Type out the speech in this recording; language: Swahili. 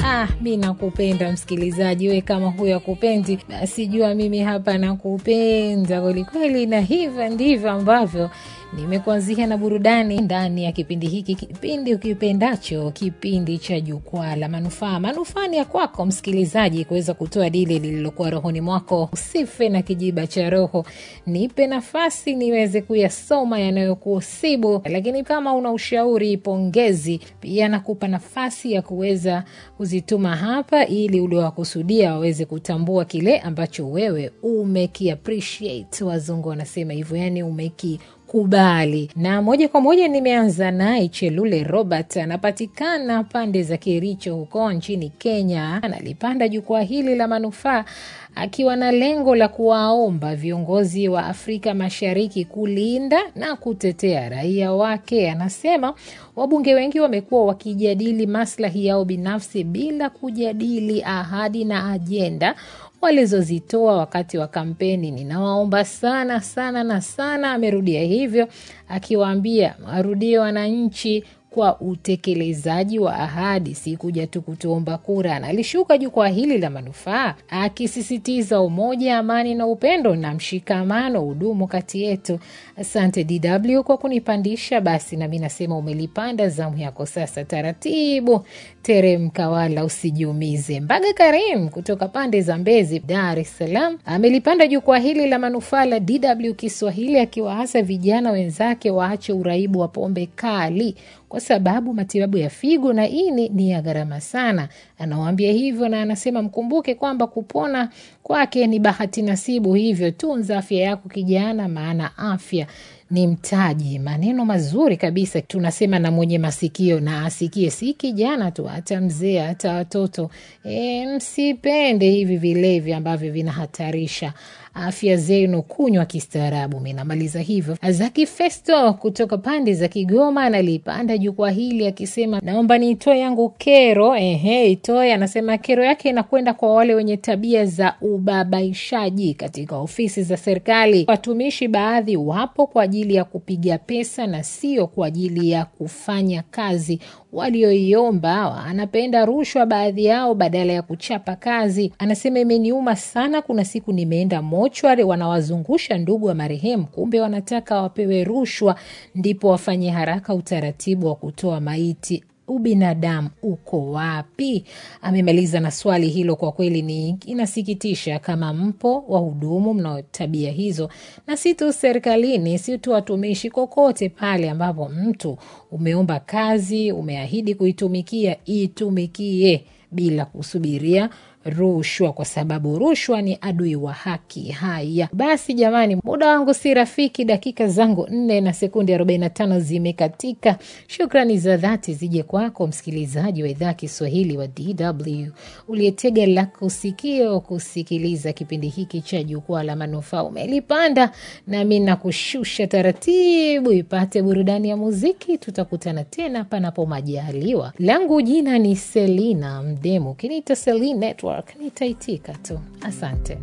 Ah, mi nakupenda msikilizaji, we kama huyo akupendi, basi jua mimi hapa nakupenda kwelikweli, na hivyo ndivyo ambavyo nimekuanzia na burudani ndani ya kipindi hiki, kipindi ukipendacho, kipindi cha Jukwaa la Manufaa. Manufaa ni ya kwako msikilizaji, kuweza kutoa dili lililokuwa rohoni mwako. Usife na kijiba cha roho, nipe nafasi niweze kuyasoma yanayokusibu. Lakini kama una ushauri, pongezi, pia nakupa nafasi ya kuweza kuzituma hapa, ili uliowakusudia waweze kutambua kile ambacho wewe umeki appreciate. Wazungu wanasema hivyo, yani umeki kubali na moja kwa moja nimeanza naye Chelule Robert, anapatikana pande za Kericho huko nchini Kenya. Analipanda jukwaa hili la manufaa akiwa na lengo la kuwaomba viongozi wa Afrika Mashariki kulinda na kutetea raia wake. Anasema wabunge wengi wamekuwa wakijadili maslahi yao binafsi bila kujadili ahadi na ajenda walizozitoa wakati wa kampeni. Ninawaomba sana sana na sana, amerudia hivyo akiwaambia warudie wananchi kwa utekelezaji wa ahadi, si kuja tu kutuomba kura. Na alishuka jukwaa hili la manufaa akisisitiza umoja, amani na upendo na mshikamano udumu kati yetu. Asante DW kwa kunipandisha. Basi nami nasema umelipanda, zamu yako sasa. Taratibu teremka, wala usijiumize. Mbaga Karim kutoka pande za Mbezi, Dar es Salaam, amelipanda jukwaa hili la manufaa la DW Kiswahili akiwaasa vijana wenzake waache uraibu wa pombe kali kwa sababu matibabu ya figo na ini ni ya gharama sana. Anawaambia hivyo na anasema mkumbuke kwamba kupona kwake ni bahati nasibu, hivyo tunza afya yako kijana, maana afya ni mtaji. Maneno mazuri kabisa, tunasema na mwenye masikio na asikie, si kijana tu, hata mzee, hata watoto. E, msipende hivi vilevi ambavyo vinahatarisha afya zenu, kunywa kistaarabu. Minamaliza hivyo. Azaki Festo kutoka pande za Kigoma analipanda jukwaa hili akisema, naomba niitoe yangu kero. Ehe, itoe. Anasema kero yake inakwenda kwa wale wenye tabia za ubabaishaji katika ofisi za serikali. Watumishi baadhi wapo kwa ajili ya kupiga pesa na sio kwa ajili ya kufanya kazi walioiomba. Anapenda rushwa baadhi yao badala ya kuchapa kazi. Anasema imeniuma sana, kuna siku nimeenda mochwari, wanawazungusha ndugu wa marehemu, kumbe wanataka wapewe rushwa ndipo wafanye haraka utaratibu wa kutoa maiti. Ubinadamu uko wapi? Amemaliza na swali hilo. Kwa kweli ni inasikitisha kama mpo wahudumu mnao tabia hizo, na si tu serikalini, si tu watumishi, kokote pale ambapo mtu umeomba kazi, umeahidi kuitumikia, itumikie bila kusubiria rushwa kwa sababu rushwa ni adui wa haki. Haya basi, jamani, muda wangu si rafiki. Dakika zangu nne na sekundi arobaini na tano zimekatika. Shukrani za dhati zije kwako msikilizaji wa idhaa Kiswahili wa DW uliyetega lako sikio kusikiliza kipindi hiki cha Jukwaa la Manufaa. Umelipanda nami nakushusha taratibu, ipate burudani ya muziki. Tutakutana tena panapo majaliwa. Langu jina ni Selina Mdemu, kiniita Selina Network nitaitika tu. Asante.